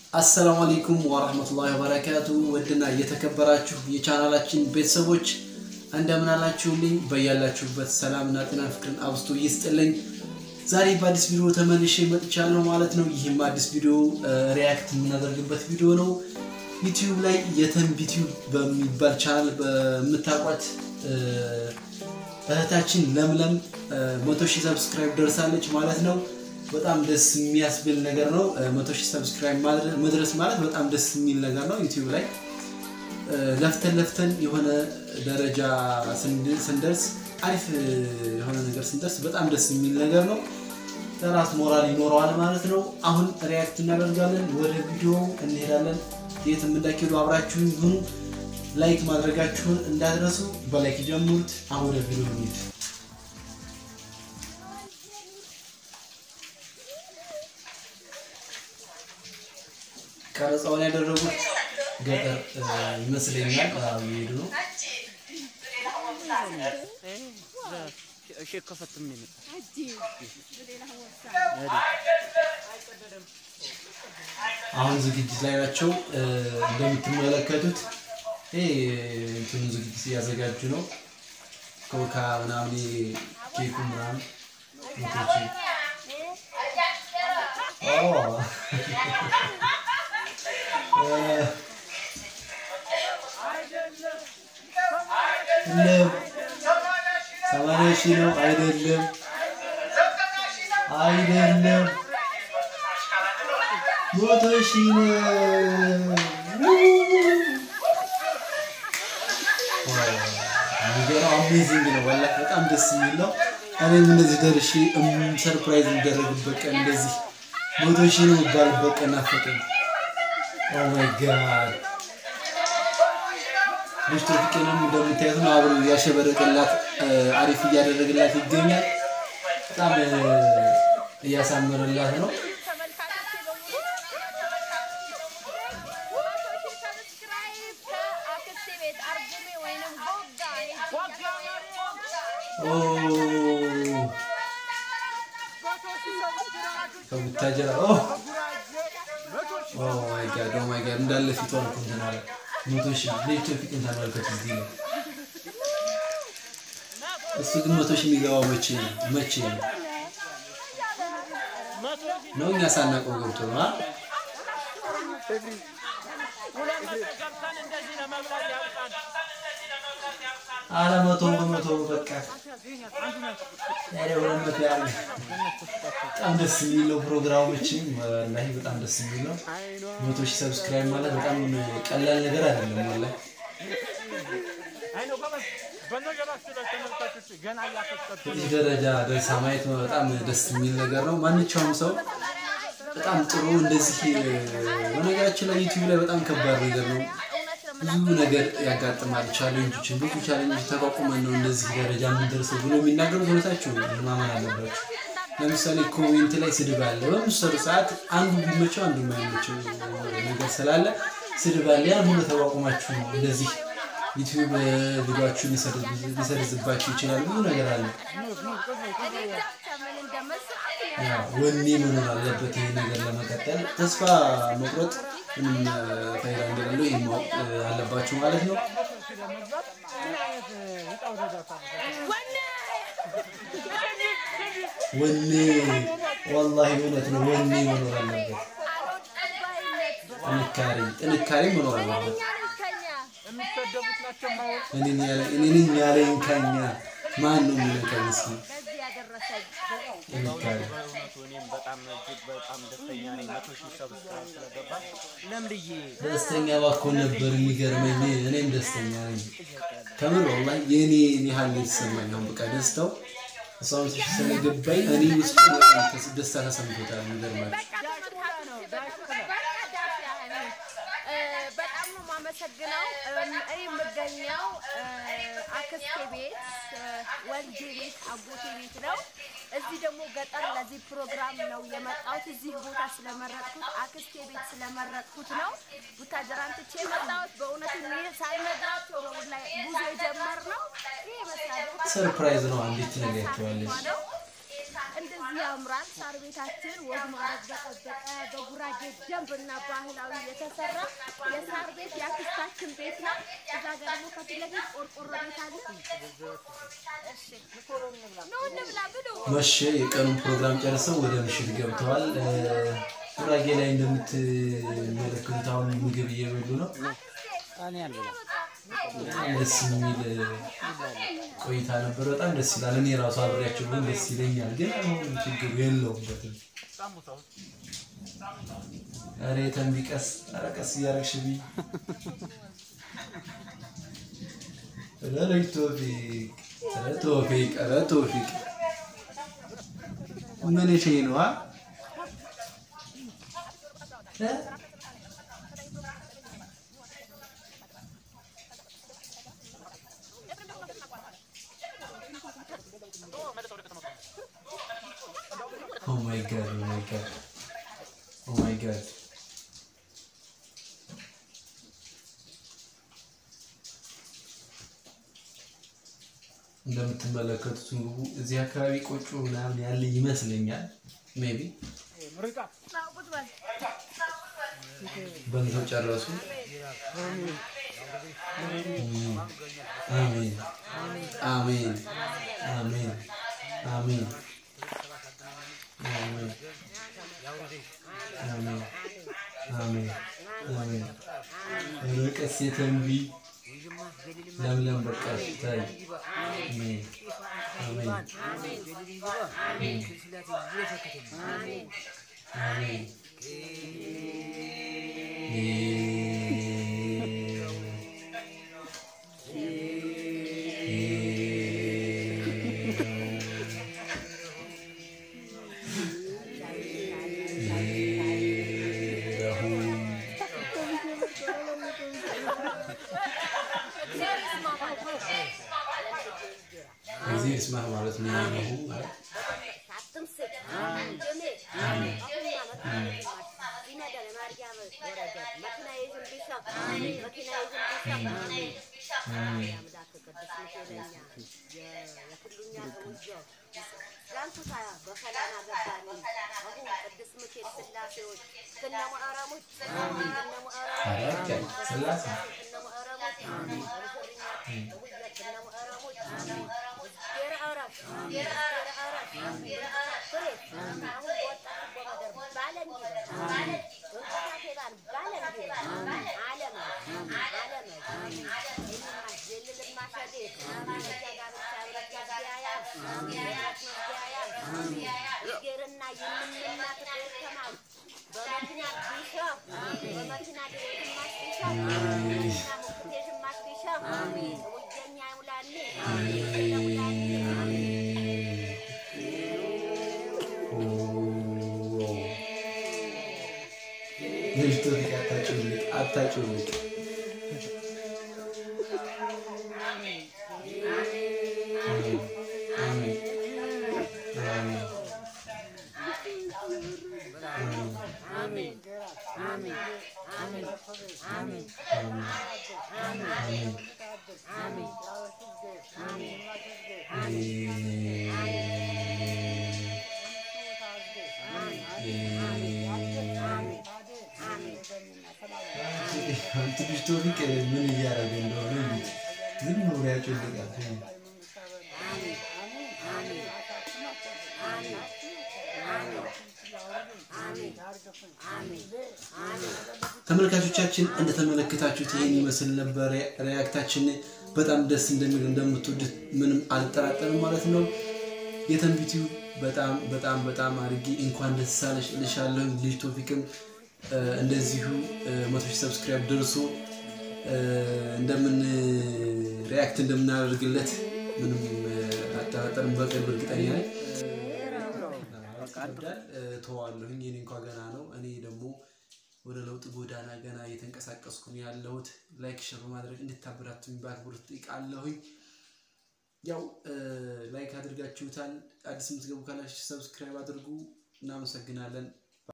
አሰላሙ አለይኩም ወራህመቱላሂ ወበረካቱ። ውድና እየተከበራችሁ የቻናላችን ቤተሰቦች እንደምን አላችሁልኝ? በያላችሁበት ሰላምና ጤና ፍቅርን አብዝቶ ይስጥልኝ። ዛሬ በአዲስ ቪዲዮ ተመልሼ መጥቻለሁ ማለት ነው። ይህም አዲስ ቪዲዮ ሪያክት የምናደርግበት ቪዲዮ ነው። ዩቲዩብ ላይ የተንቢ ቲዩብ በሚባል ቻናል በምታውቋት እህታችን ለምለም መቶ ሺህ ሰብስክራይብ ደርሳለች ማለት ነው። በጣም ደስ የሚያስብል ነገር ነው። መቶ ሺህ ሰብስክራይብ መድረስ ማለት በጣም ደስ የሚል ነገር ነው። ዩቲዩብ ላይ ለፍተን ለፍተን የሆነ ደረጃ ስንደርስ አሪፍ የሆነ ነገር ስንደርስ በጣም ደስ የሚል ነገር ነው። ለራስ ሞራል ይኖረዋል ማለት ነው። አሁን ሪያክት እናደርጋለን። ወደ ቪዲዮ እንሄዳለን። የትም እንዳትሄዱ አብራችሁን ይሁኑ። ላይክ ማድረጋችሁን እንዳትረሱ። በላይክ ጀምሩት። አሁን ወደ ቪዲዮ እንሂድ። ቀረጻውን ያደረጉት ገጠር ይመስለኛል። እየሄዱ ነው። አሁን ዝግጅት ላይ ናቸው እንደምትመለከቱት። ይሄ እንትኑ ዝግጅት እያዘጋጁ ነው። ኮካ ምናምን ኬኩ ምናምን ሞቶች ሰማንያ ሺህ ነው አይደለም፣ አይደለም መቶ ሺህ ነው። የሚገርም አሜዚንግ ነው። ወላሂ በጣም ደስ የሚል ነው። እኔም እንደዚህ ደርሼ ሰርፕራይዝ የሚደረግበት ቀን እንደዚህ መቶ ሺህ ነው የሚባልበት ቀን ናፈቀኝ። ኦ ማይ ጋድ ልጅ ቶፊቅንም እንደምታዩት ነው አብሮ እያሸበረቀላት አሪፍ እያደረግላት ይገኛል። በጣም እያሳመረላት ነው። ከቡታጀራ ማይ ጋድ ኦ ማይ ጋድ እንዳለ ፊቷን እኮ እንትን አለ። መቶ ሺህ ልጅ ቶፊቅን ተመልከቱ እዚህ ነው። እሱ ግን መቶ ሺህ የሚገባው መቼ ነው? መቼ ነው ነው እኛ ሳናውቀው ገብቶ ነው አ አረ መቶ በመቶ በቃ ያሬ ሁለት መቶ ያለ በጣም ደስ የሚል ነው ፕሮግራሙ። መቼም ወላሂ በጣም ደስ የሚል ነው። መቶ ሺህ ሰብስክራይብ ማለት በጣም ቀላል ነገር አይደለም። ወላሂ እዚህ ደረጃ ደርሳ ማየት በጣም ደስ የሚል ነገር ነው። ማንኛውም ሰው በጣም ጥሩ እንደዚህ በነገራችን ላይ ዩቲዩብ ላይ በጣም ከባድ ነገር ነው። ብዙ ነገር ያጋጥማል። ቻሌንጆችን ብዙ ቻሌንጆች ተቋቁመን ነው እንደዚህ ደረጃ የምንደርሰው ብሎ የሚናገሩ እውነታቸው ማመን አለባቸው። ለምሳሌ ኮሜንት ላይ ስድብ አለ። በምሰሩ ሰዓት አንዱ ቢመቸው አንዱ የማይመቸው ነገር ስላለ ስድብ አለ። ያን ሁሉ ተቋቁማችሁ ነው እንደዚህ ዩቲዩብ ቪዲዮችሁን ሊሰርዝባችሁ ይችላል። ብዙ ነገር አለ። ወኔ መኖር አለበት ይህ ነገር ለመቀጠል። ተስፋ መቁረጥ ምንም ፋይዳ እንደሌለው ይህ ማወቅ አለባችሁ ማለት ነው። ወኔ ወላሂ እውነት ነው። ወኔ መኖር አለበት። ጥንካሬ ጥንካሬ መኖር አለበት። እኔን ያለኝ ከኛ ማን ነው የሚነካኝ? እስኪ ጥንካሬ ደስተኛ ባኮን ነበር የሚገርመኝ። እኔም ደስተኛ ነኝ ከምር ወላሂ የእኔ ያህል የተሰማኝ ነው። በቃ ደስታው እሷ ምትሽ ስለገባኝ እኔ ውስጥ ደስታ ተሰምቶታል። የሚገርማችሁ በጣም ነው የማመሰግነው። እኔ የምገኘው አክስቴ ቤት ወልጄ ቤት አጎቴ ቤት ነው። እዚህ ደግሞ ገጠር ለዚህ ፕሮግራም ነው የመጣሁት። እዚህ ቦታ ስለመረጥኩት አክስቴ ቤት ስለመረጥኩት ነው ቡታጀራን ትቼ የመጣሁት። በእውነቱ ይህ ሳልነግራቸው ነው ላይ ጉዞ የጀመርነው። ይህ ይመስላል ሰርፕራይዝ ነው። አንዲት ትነግራቸዋለች። እንደዚህ ያምራል። ሳር ቤታችን ወግ ማዕረግ በጠበቀ በጉራጌ ደንብና ባህላዊ የተሰራ የሳር ቤት የአክስታችን ቤት ነው። እዛ ጋር ደግሞ ከፊት ለፊት ቆርቆሮ ቤት አለ። እሺ ኑ እንብላ ብሉ። መሸ። የቀኑን ፕሮግራም ጨርሰው ወደ ምሽት ገብተዋል። እ፣ ጉራጌ ላይ እንደምትመለከቱት አሁን ምግብ እየበሉ ነው። በጣም ደስ የሚል እ፣ ቆይታ ነበር። በጣም ደስ ይላል። እኔ ራሱ አብሬያቸው ግን ደስ ይለኛል፣ ግን አሁን ችግሩ የለውበትም። ኧረ የተንቢ ቀስ ኧረ ቀስ እያደረግሽ ብይ ኧረ ቶፊቅ ኧረ ቶፊቅ ኧረ ቶፊቅ ምን እሺ ነው አ እ? ኦ ማይ ጋድ ኦ ማይ ጋድ ኦ ማይ ጋድ እንደምትመለከቱት ምግቡ እዚህ አካባቢ ቆጮ ምናምን ያለ ይመስለኛል። ሜቢ ቁጭ በል። በልተው ጨረሱ። አሜን አሜን አሜን አሜን አሜን አሜን አሜን አሜን ርቀት የተንቢ ለምለም በቃሽ ታይ አሜን አሜን አሜን እዚህ እስማህ ማለት ነው ያለሁ ማለት አትምስል ደሜ ይነዳል ማርያም ወረደ መኪና ይዝም ቢሻ መኪና ይዝም ቢሻ አምላክ ቅዱስ ሚካኤለኛ የኩሉኛ ተውጆ ዛንቱታ በሰላም አገባኒ አሁን ቅዱስ ሚካኤል ስላሴዎች ከነ ሙአራሞች ከነ ሙአራሞች አረቀ ስላሴ ከነ ሙአራሞች ከነ ሙአራሞች ጌራ አራፍ ጌራ አራፍ ፍሬ አሁን በወጣት በመደር ባለንዲ ባለንዲ እንቅፋቴ ባል ባለንዲ ዓለም ዓለም የልልማሸዴ ጋብቻ ብረት ጋቢያያ ጌርና የምንናት ተማል በመኪና ቢሻ በመኪና ድሬትማት ቢሻ በመኪና ሙክቴሽማት ቢሻ ውጀኛ ይሙላኒ ሙላኒ ልጅ ቶፊቅ አታጭውልቅ አታጭውልቅ አሜን አሜን አሜን ትንሽ ቶፊቅ ምን እያደረገ እንደሆነ እዩት። ዝም ብሎ ያጮልቃል። ተመልካቾቻችን እንደተመለከታችሁት ይህን ይመስል ነበር ሪያክታችን። በጣም ደስ እንደሚል እንደምትወዱት ምንም አልጠራጠርም ማለት ነው። የተንቢቲው በጣም በጣም በጣም አድርጌ እንኳን ደስ አለሽ እልሻለሁ። ልጅ ቶፊቅም እ፣ እንደዚሁ እ፣ መቶ ሺህ ሰብስክራይብ ደርሶ እ፣ እንደምን ሪያክት እንደምናደርግለት ምንም እ፣ አልጠራጠርም። በቅርብ እርግጠኛ ነኝ። ይከብዳል እ፣ ተዋለሁኝ። የኔ እንኳ ገና ነው። እኔ ደግሞ ወደ ለውጥ ጎዳና ገና እየተንቀሳቀስኩ ነው ያለሁት። ላይክ ሸር በማድረግ እንድታበራቱኝ በአክብሮት እጠይቃለሁኝ። ያው እ፣ ላይክ አድርጋችሁታል። አዲስ የምትገቡ ካላችሁ ሰብስክራይብ አድርጉ። እናመሰግናለን።